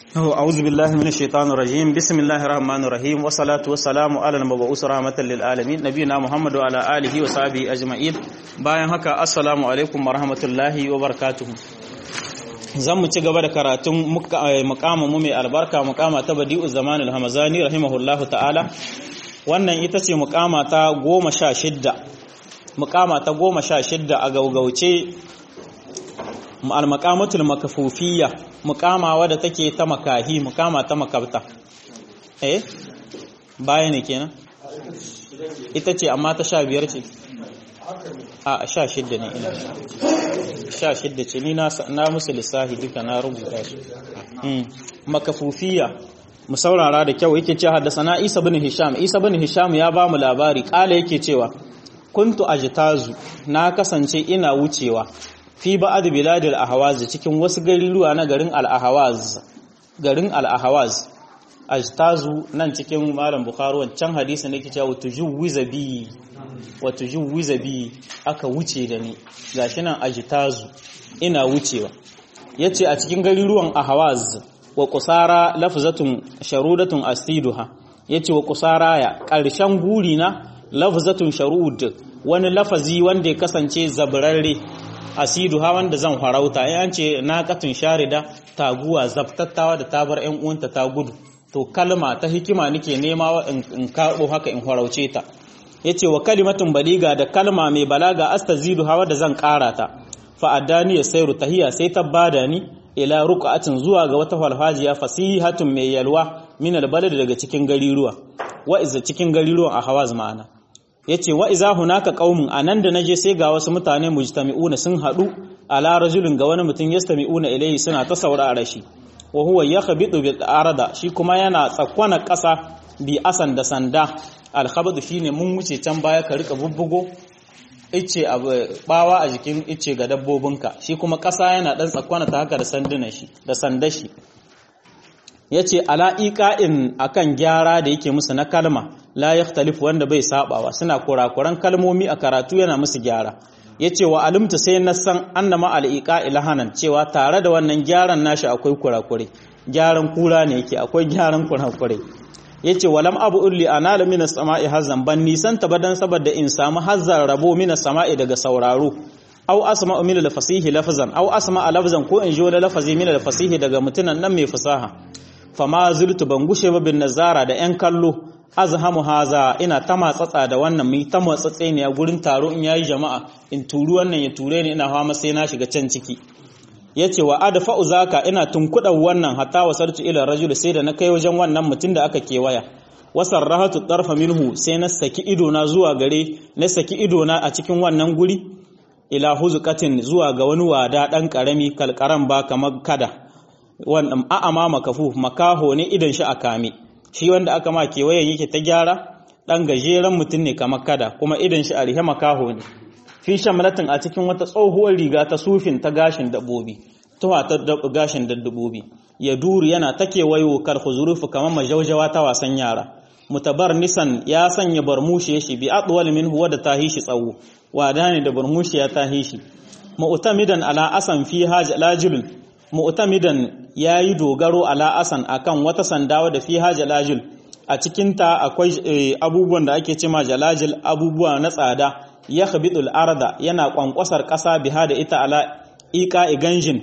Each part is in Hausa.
أعوذ بالله من الشيطان الرجيم بسم الله الرحمن الرحيم والصلاة والسلام على المبعوث رحمة للعالمين نبينا محمد وعلى آله وصحبه أجمعين bayan haka assalamu alaikum warahmatullahi wabarakatuh zan mu ci gaba da karatun mukamin mu mai albarka mukama ta badi'u zaman al-hamazani rahimahullahu ta'ala wannan ita ce mukama ta goma sha shidda mukama ta goma sha shidda a gaugauce al-maqamatul makafufiyya mukama wadda take ta makahi mukama ta makabta eh baya ne kenan ita ce amma ta sha biyar ce a sha shidda ne ina sha shidda ce ni na musu lissahi duka na rubuta su makafufiya mu saurara da kyau yake ce haddasa na isa bin hisham isa bin hisham ya ba mu labari kala yake cewa kuntu ajtazu na kasance ina wucewa fi ba'ad biladil ahwaz cikin wasu garuruwa na garin al-ahwaz garin al-ahwaz ajtazu nan cikin malam bukhari wancan hadisi ne ke cewa tujuwiza bi wa tujuwiza bi aka wuce da ni gashi nan ajtazu ina wucewa yace a cikin garuruwan ahwaz wa qusara lafzatun sharudatun astiduha yace wa qusara ya karshen guri na lafzatun sharud wani lafazi wanda ya kasance zabrarre asidu ha wanda zan farauta ya ce na katun sharida taguwa zabtattawa da tabar ƴan uwanta ta gudu to kalma ta hikima nake nema in karbo haka in farauce ta yace wa kalimatun baliga da kalma mai balaga astazidu hawa da zan ƙara ta fa adani ya sayru tahiya sai ta bada ni ila ruqatin zuwa ga wata falfajiya fasihatun mai yalwa min albalad daga cikin gariruwa wa iza cikin gariruwan a hawaz ma'ana yace wa iza hunaka qaumun anan da naje sai ga wasu mutane mujtami'una sun hadu ala rajulin ga wani mutum yastami'una ilayhi suna ta saurara shi wa huwa yakhbitu bil arda shi kuma yana tsakwana ƙasa bi asan da sanda al khabdu shine mun wuce can baya ka rika bubbugo ice abu bawa a jikin ice ga dabbobinka shi kuma ƙasa yana dan tsakwana ta haka da sandunan shi da sandashi yace ala iqa'in akan gyara da yake musu na kalma la yakhtalifu wanda bai sabawa suna kurakuran kalmomi a karatu yana musu gyara yace wa alimta sai na san annama al-iqa ilahanan cewa tare da wannan gyaran nashi akwai kurakure gyaran kura ne yake akwai gyaran kurakure yace walam abu ulli anala min as-sama'i hazan ban nisan ta badan saboda in samu hazzar rabo min as-sama'i daga sauraro aw asma'u min al-fasihi lafzan aw asma'a lafzan ko in jo lafazi min al-fasihi daga mutunan nan mai fasaha fama zultu ban gushe ba bin nazara da yan kallo azhamu haza ina ta matsatsa da wannan mai ta matsatse ne a gurin taro in yayi jama'a in turu wannan ya ture ni ina hawa sai na shiga can ciki yace wa adfa'u zaka ina tunkudan wannan hatta wasartu ila rajul sai da na kai wajen wannan mutum da aka kewaya wasarrahatu tarfa minhu sai na saki ido na zuwa gare na saki ido na a cikin wannan guri ila huzqatin zuwa ga wani wada dan karami kalkaran ba kamar kada wannan a'ama makafu makaho ne idan shi a kame shi wanda aka ma kewayen yake ta gyara ɗan gajeren mutum ne kamar kada kuma idan shi a rihe makaho ne fi shamlatin a cikin wata tsohuwar riga ta sufin ta gashin dabbobi tuwa ta gashin dabbobi ya duru yana ta kewayo kar huzurufu kamar majaujawa ta wasan yara mutabar nisan ya sanya barmushe shi bi adwal min huwa da tahi shi tsawo wada ne da barmushe ya tahi shi mu'tamidan ala asan fi hajlajul mu'tamidan yayi dogaro ala asan akan wata sandawa da fi hajalajil a cikin ta akwai abubuwan da ake cema jalajil abubuwa na tsada ya khabidul arda yana kwankwasar kasa biha da ita ala iqa iganjin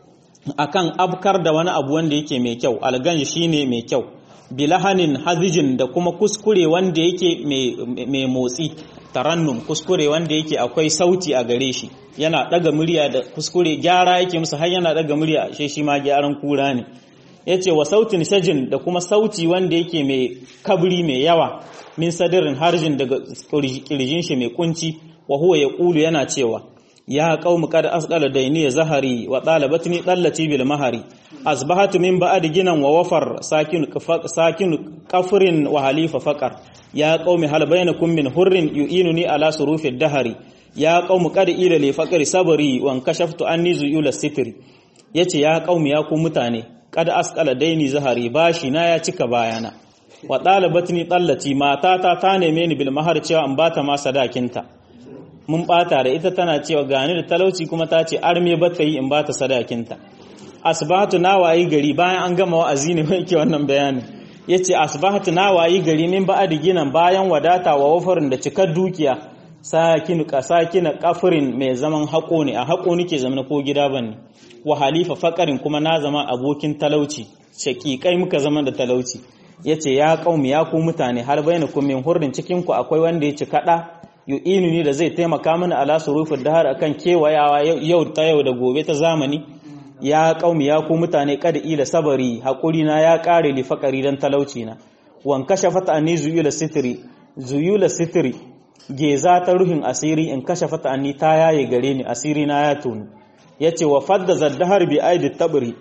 akan abkar da wani abu wanda yake mai kyau alganji shine mai kyau bilahanin hazijin da kuma kuskure wanda yake mai motsi tarannum kuskure wanda yake akwai sauti a gare shi yana daga murya da kuskure gyara yake musu har yana daga murya shi shi ma gyaran kura ne yace wa sautin shajin da kuma sauti wanda yake mai kabri mai yawa min sadirin harjin daga kirjin shi mai kunci wa huwa yaqulu yana cewa ya qaumi qad asqala dayni zahari wa talabatni dallati bil mahari asbahatu min ba'd ginan wa wafar sakin sakin kafrin wa halifa faqar ya qaumi hal bainakum min hurrin yu'inuni ala surufid dahari ya qaumi qad ila li faqri sabri wa kashaftu anni zuyul sitri yace ya qaumi ya ku mutane qad asqala daini zahari bashi na ya cika bayana wa talabatni dallati matata ta neme ni bil mahar cewa an bata ma sadakinta mun bata da ita tana cewa gani da talauci kuma ta ce arme bata yi in bata sadakinta asbahatu na wayi gari bayan an gama wa'azi ne mai ke wannan bayanin yace asbahatu na wayi gari min ba'adi ginan bayan wadata wa wafarin da cikar dukiya sakinu kasakina kafirin mai zaman haƙo ne a haƙo nake zama ko gida bane wa halifa fakarin kuma na zama abokin talauci shaƙiƙai muka zama da talauci yace ya qaumi ya ku mutane har bainakum min hurrin cikin ku akwai wanda ya ci kada yu'inu ni da zai taimaka mini ala surufin dahar akan kewayawa yau ta yau da gobe ta zamani ya qaumi ya ku mutane kada ila sabari hakuri na ya kare li fakari dan talauci na wan kashafat anni zuyula sitri zuyula sitri geza ta ruhin asiri in kashafat anni ta yaye gare ni asiri na ya tonu yace wa fadda zaddahar bi aidi tabri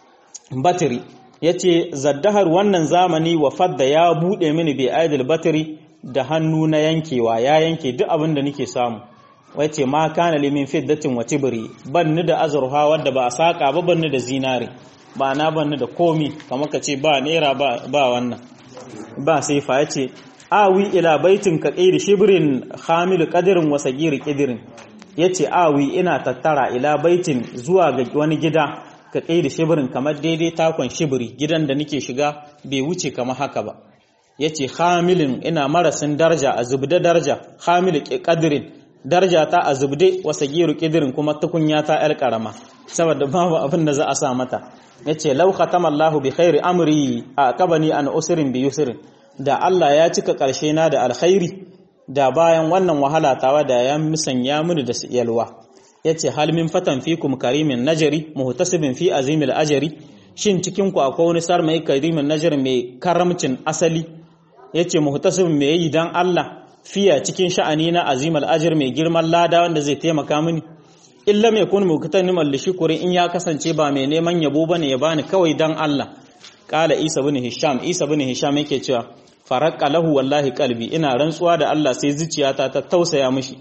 batri yace zaddahar wannan zamani wa fadda ya bude mini bi aidil batri da hannu na yankewa ya yanke duk abin da nake samu wace ma kana limin fiddatin wa tibri banni da azurha wadda ba a saka ba banni da zinare ba na banni da komi kamar ka ce ba naira ba ba wannan ba sai fa yace awi ila baitin ka qairi shibrin hamil qadrin wa sagir qidrin yace awi ina tattara ila baitin zuwa ga wani gida ka qairi shibrin kamar daidai takon shibri gidan da nake shiga bai wuce kamar haka ba yace hamilin ina marasin darja a zubda darja hamil qadrin darja ta a zubde wa sagiru qidrin kuma tukunya ta yar karama saboda babu abin da za a sa mata yace law khatama Allah bi khairi amri aqabani an usrin bi yusrin da Allah ya cika karshe na da alkhairi da bayan wannan wahala tawa da ya musanya mini da yalwa yace hal min fatan fikum karimin najari muhtasibin fi azimil ajri shin cikin ku akwai wani sar mai karimin najari mai karamcin asali yace muhtasibin me yi dan Allah fiya cikin sha'ani na azimal ajr mai girman lada wanda zai taimaka mini illa mai kun muktanim al-shukri in ya kasance ba mai neman yabo bane ya bani kawai dan Allah kala Isa bin Hisham Isa bin Hisham yake cewa faraqqa lahu wallahi qalbi ina rantsuwa da Allah sai zuciyata ta tausaya mishi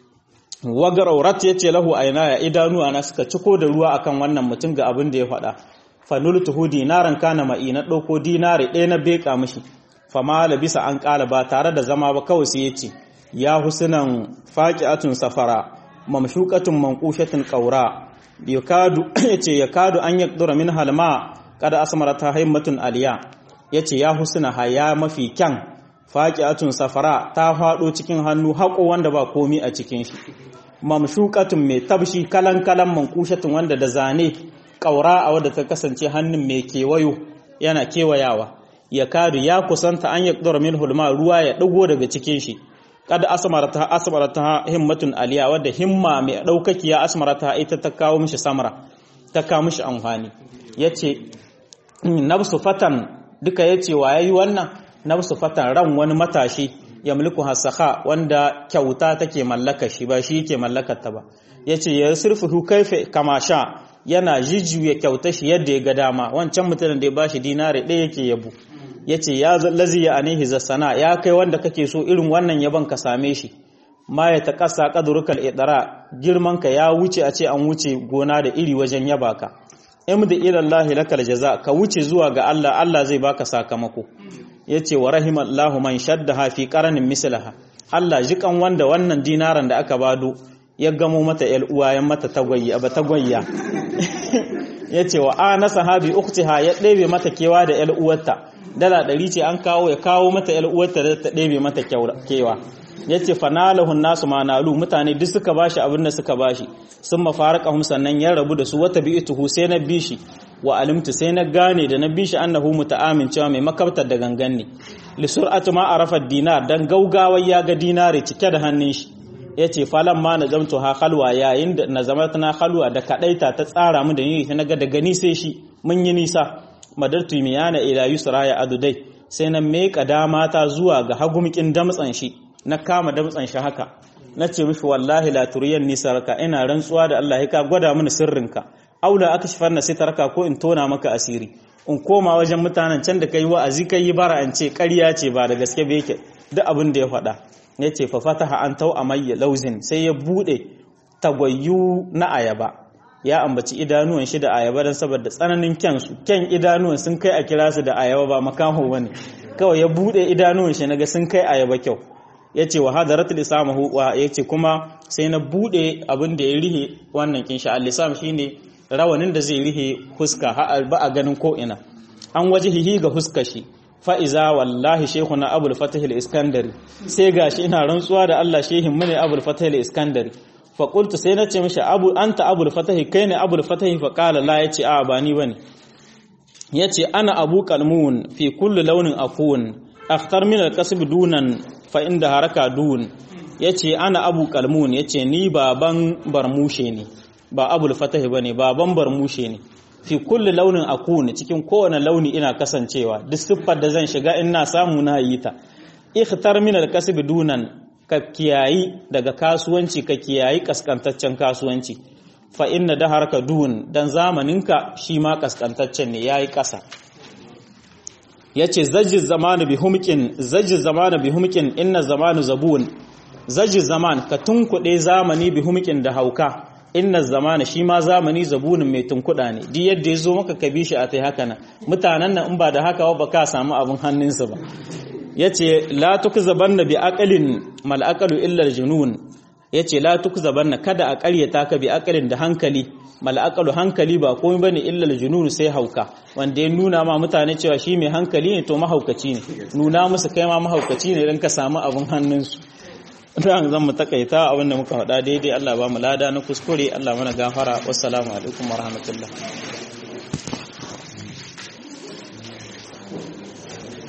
wagaraurat yace lahu aynaya idanuwa na suka ciko da ruwa akan wannan mutum ga abin da ya faɗa fanultuhu dinaran kana ma'i na ɗauko dinari ɗaya na beka mishi fama labisa an ƙala ba tare da zama ba kawai sai yace ya husnan faqi'atun safara mamshuqatun manqushatun qawra yakadu yace yakadu an yaqdura min halma kada asmarata himmatun aliya yace ya husna haya mafi kyan faqi'atun safara ta fado cikin hannu haƙo wanda ba komi a cikin shi mamshuqatun mai tabshi kalan kalan manqushatun wanda da zane ƙaura a wadda ta kasance hannun mai kewayo yana kewayawa ya kadu ya kusanta an ya ƙdura min hulma ruwa ya ɗago daga cikin shi kada asmarata asmarata himmatun aliya wadda himma mai ɗaukakiya asmarata ita ta kawo mishi samara ta kawo mishi amfani yace nafsu fatan duka yace wa yayi wannan nafsu fatan ran wani matashi ya mulku hasaka wanda kyauta take mallaka shi ba shi yake mallakar ta ba yace ya sirfuhu kaifa kama sha yana jijjuya kyauta shi yadda ya ga dama wancan mutumin da ya bashi dinari ɗaya yake yabo yace ya lazi ya anihi zasana ya kai wanda kake so irin wannan yaban ka same shi ma ya taqassa qadrukal idara girman ka ya wuce a ce an wuce gona da iri wajen yaba ka imda ila Allah lakal jaza ka wuce zuwa ga Allah Allah zai baka sakamako yace wa rahimallahu man shaddaha fi qaranin mislaha Allah jikan wanda wannan dinaran da aka bado ya gamo mata ‘yar uwayen mata tagwayya ba tagwayya ya ce wa ana sahabi uktiha ya ɗebe mata kewa da ‘yar uwarta dala ɗari ce an kawo ya kawo mata ‘yar uwarta da ta ɗebe mata kewa ya ce fanalahun nasu manalu mutane duk suka bashi abin da suka bashi sun mafaraka sannan ya rabu da su wata bi ituhu sai na bi shi wa alimtu sai na gane da na bi shi annahu muta'amin cewa mai makabtar da gangan ne li sur'atu ma arafa dinar dan gaugawar ya ga dinari cike da hannun shi ya ce falon ma na zamto ha halwa yayin da na zama tana halwa da kaɗaita ta tsara mu da yi ta naga da gani sai shi mun yi nisa madartu miyana ila yusra ya adudai sai na meka dama ta zuwa ga hagumkin damtsan shi na kama damtsan shi haka na ce mishi wallahi la turiyan nisarka ina rantsuwa da Allah ka gwada mini sirrinka aula aka shifar na sitarka ko in tona maka asiri in koma wajen mutanen can da kai wa'azi kai yi bara an ce ƙarya ce ba da gaske ba yake duk abin da ya faɗa ya ce fafataha an tau a mai lauzin sai ya bude tagwayu na ayaba ya ambaci idanuwan shi da ayaba don saboda tsananin kyansu kyan idanuwan sun kai a kira su da ayaba ba makaho wani kawai ya bude idanuwan shi naga sun kai ayaba kyau ya ce wa hadaratul isamahu wa ya ce kuma sai na bude abin da ya rihe wannan kin sha al-isam shine rawanin da zai rihe huska har ba a ganin ko ina an wajihihi ga huska shi fa'iza wallahi shekuna abul fatahil iskandari sai gashi ina rantsuwa da Allah shehin mu ne abul fatahil iskandari faƙultu sai na ce mashi abu an ta abul fatahi kai ne abul fatahi faƙala la ya ce a ba ni ba ne ya ce ana abu kalmun fi kullu launin afuwun akhtar min alkasib dunan fa inda haraka dun ya ce ana abu kalmun ya ce ni baban barmushe ne ba abul fatahi ba ne baban barmushe ne fi kullu launin akun cikin kowane launi ina kasancewa duk siffar da zan shiga in na samu na yi ta ikhtar min alkasib dunan ka kiyayi daga kasuwanci ka kiyayi kaskantaccen kasuwanci fa inna da harka duhun dan zamaninka shi ma kaskantaccen ne yayi kasa yace zajji zamanu bi humqin zajji zamanu bi humqin inna zamanu zabun zajji zaman ka tunkuɗe zamani bi humqin da hauka inna zamana shi ma zamani zabunin mai tunkuɗa ne duk yadda ya zo maka ka bi shi a tai haka nan mutanen nan in ba da haka ba ka samu abin hannunsa ba yace la tukzabanna bi aqalin mal aqalu illa al junun yace la tukzabanna kada a ƙaryata ka bi aqalin da hankali mal aqalu hankali ba komai bane illa al junun sai hauka wanda ya nuna ma mutane cewa shi mai hankali ne to mahaukaci ne nuna musu kai ma mahaukaci ne dan ka samu abin hannunsu dan zan mu takaita abin da muka faɗa daidai Allah ba mu lada na kuskure Allah mana gafara wassalamu alaikum warahmatullahi